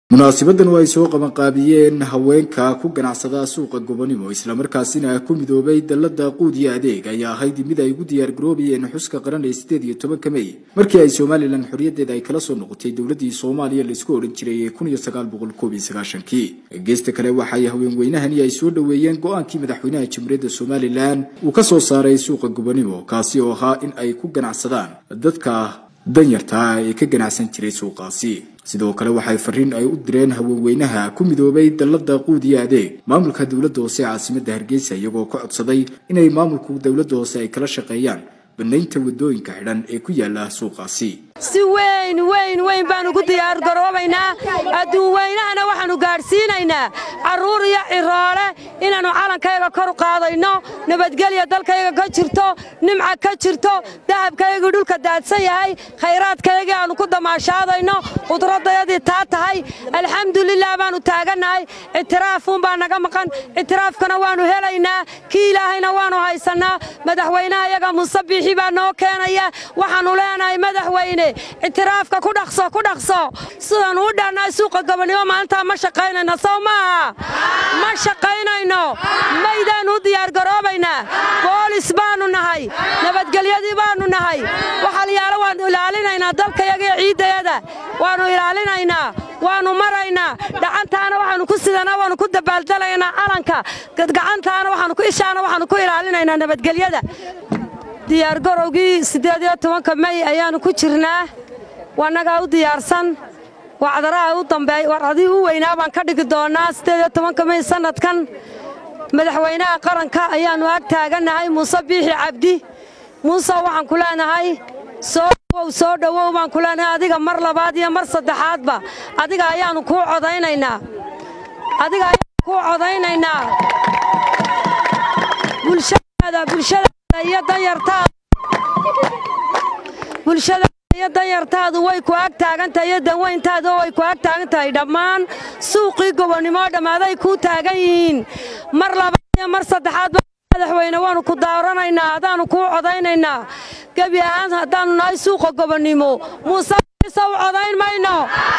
munaasibadan oo ay soo qabanqaabiyeen haweenka ku ganacsada suuqa gobonimo islamarkaasina ku midoobay dalada quud iyo adeeg ayaa ahayd mid ay ugu diyaargaroobayeen xuska qaran ee sideed iyo tobanka mey markii ay somalilan xorriyadeeda ay kala soo noqotay dowladii soomaaliya laisku odhan jiray ee kun iyo sagaal boqol koob iyo sagaashankii geesta kale waxay haweenweynahani ay soo dhoweeyeen go-aankii madaxweynaha jamhuuriyadda somalilan uu ka soo saaray suuqa gobonimo kaasi oo ahaa in ay ku ganacsadaan dadka danyartaa ee ka ganacsan jiray suuqaasi sidoo kale waxay fariin ay u direen haweenweynaha ku midoobay dalada quud iyo adeeg maamulka dowladda hoose ee caasimadda hargeysa iyagoo ka codsaday inay maamulku dowladda hoose ay kala shaqeeyaan banaynta wadooyinka xidhan ee ku yaala suuqaasi si weyn weyn weyn baanu ku diyaargaroobaynaa adduun weynahana waxaannu gaadhsiinaynaa carruur iyo ciroole inaannu calankayga kor u qaadayno nabadgelya dalkayga ka jirto nimca ka jirto dahabkaygii dhulka daadsan yahay khayraadkaygii aannu ku damaashaadayno qudraddayadii taa tahay alxamdulilah baannu taagannahay ictiraafuunbaa naga maqan ictiraafkana waannu helaynaa kii ilaahayna waannu haysannaa madaxweynaha iyaga musabiixi baa noo keenaya waxaannu leenahay madaxweyne ictiraafka ku dhaqso ku dhaqso sidaan uu dhaannahay suuqa gobonimo maalintaa ma shaqaynayno sow maaha ma shaqaynayno maydaannu u diyaargaroobaynaa boolis baannu nahay nabadgelyadii baannu nahay waxalyaalo waannu ilaalinaynaa dalkayagii ciiddayada waannu ilaalinaynaa waannu maraynaa dhacantaana waxaannu ku sidanaa waannu ku dabaaldalaynaa calanka gacantaana waxaannu ku ishaana waxaannu ku ilaalinaynaa nabadgelyada diyaargarowgii siddeed iyo tobanka mey ayaannu ku jirnaa wannagaa u diyaarsan wacdaraha u dambeey warcadii u weynaa baan ka dhigi doonnaa siddeed iyo tobanka mey sannadkan madaxweynaha qaranka ayaannu ag taagannahay muuse biixi cabdi muuse waxaan ku leenahay soo dhowow soo dhowow baan ku leenahay adiga mar labaad iyo mar saddexaadba adiga ayaannu kuu codaynaynaa adiga ayaannu kuu codaynaynaa bulshadaada bulshada bulshada iyo danyartaadu way ku ag taagantahay iyo danweyntaadu way ku ag taagan tahay dhammaan suuqii gobonnimo dhammaaday kuu taagan yihiin mar labaad iyo mar saddexaadba madaxweyne waannu ku daaranaynaa haddaannu kuu codaynaynaa gebi ahaan haddaannu nahay suuqa gobonnimo muuse sow codayn mayno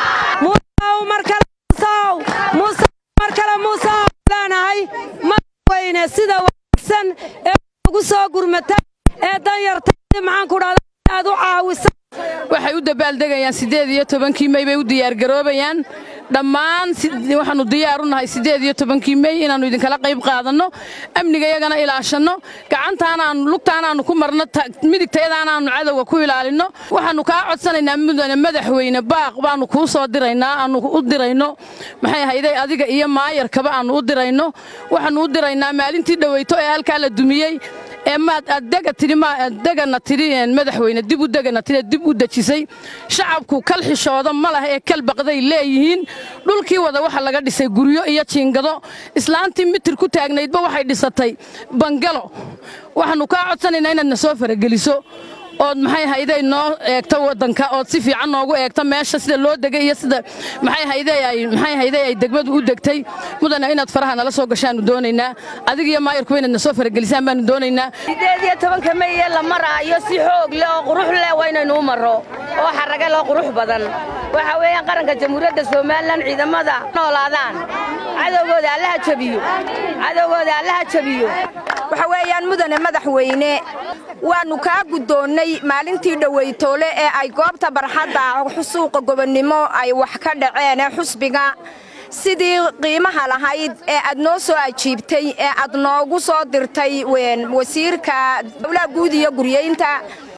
muusew mar kale muusew muuse mar kale muusew leenahay madaxweyne sida wanaagsan ee ugu soo gurmata ee danyartaadi maxaan ku dhahda aad u caawisa waxay u dabaaldegayaan siddeed iyo tobankii mey bay u diyaargaroobayaan dhammaan waxaannu diyaar u nahay siddeed iyo tobankii mey inaannu idinkala qayb qaadanno amnigayagana ilaashanno gacantaanaannu lugtaanaannu ku marno midigtayadaanaannu cadowga ku ilaalinno waxaannu kaa codsanaynaa mudane madaxweyne baaq baannu kuu soo diraynaa aannu u dirayno maxay ahayday adiga iyo maayarkaba aannu u dirayno waxaannu u diraynaa maalintii dhoweyto ee halkaa la dumiyey ee maad addega tidhi maaddegana tidhi madaxweyne dib u degana tidhi dib u dejisay shacabku kal xishooda ma lah ee kal baqday leeyihiin dhulkii wada waxa laga dhisay guryo iyo jiingado islaantii mitir ku taagnaydba waxay dhisatay bangalo waxaannu kaa codsanaynaa inaad na soo farageliso ood maxay hayday noo eegto waddanka ood si fiican noogu eegto meesha sida loo degay iyo sida maxay hayday ay maxay hayday ay degmadu u degtay mudana inaad faraha nala soo gashaannu doonaynaa adiga iyo maayarkuba inaad na soo faragelisaan baannu doonaynaa siddeed iyo tobanka meye la maraayo si xoog leh oo qurux leh waa inaynu u marro oo xarraga loo qurux badan waxa weeyaan qaranka jamhuuriyadda somalilan ciidamada noolaadaan cadowgooda allaha jabiyo cadowgooda allaha jabiyo waxa weeyaan mudane madaxweyne waannu kaa guddoonnay maalintii dhoweytoole ee ay goobta barxadda suuqa gobonnimo ay wax ka dhaceen ee xusbiga sidii qiimaha lahayd ee aad noo soo ajiibtay ee aad noogu soo dirtay wasiirka dowlaha guud iyo guryeynta